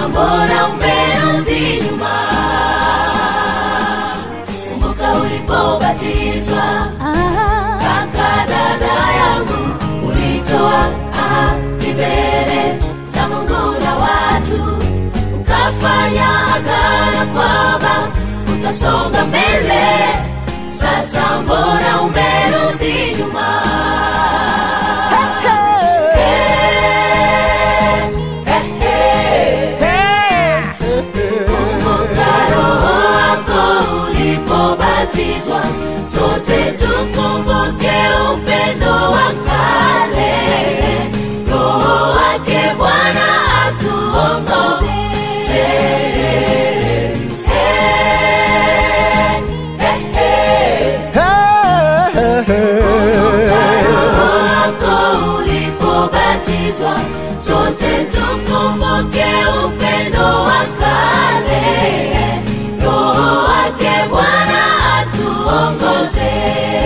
mbona umerudi nyuma kumbuka ulipobatizwa kaka dada yangu ulitoa ahadi mbele za mungu na watu ukafanya agano kwamba utasonga mbele sasa mbona umerudi nyuma Eh, eh, eh. Kumbuka roho wako ulipobatizwa sote tukumbuke upendo wa kale roho wake bwana atuongoze Eh, eh, eh. roho wako ulipobatizwa sote tukumbuke upendo wa kale roho wake bwana atuongoze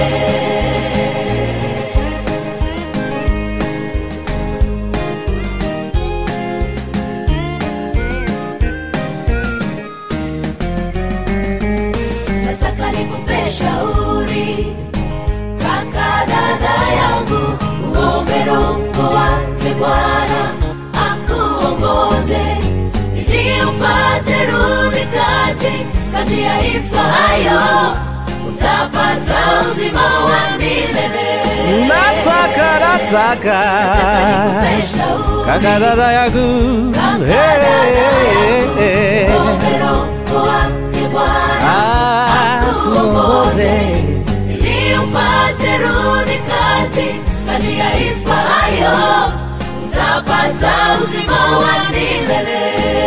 nataka nikupe shauri kaka dada yangu uombe roho wake bwana akuongoze ili upate rudhi kati kati ya ifayo utapata uzima wa milele nataka nataka nikupe shauri kaka dada yangu kaka dada yangu Hey, hey, uombe roho wake bwana akuongoze ili upate rudi kati kati ya ifayo utapata uzima wa milele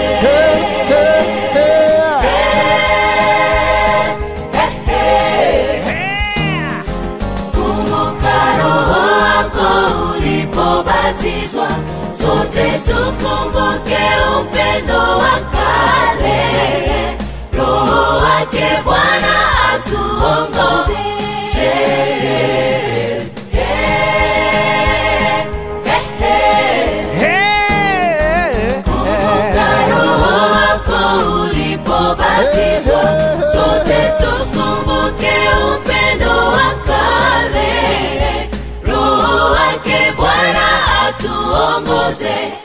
kumbuka roho wako ulipobatizwa sote tukumbuke upendo wa kale roho wake bwana atuongoze Kumbuka roho wako ulipobatizwa sote tukumbuke upendo wa kale roho wake bwana atuongoze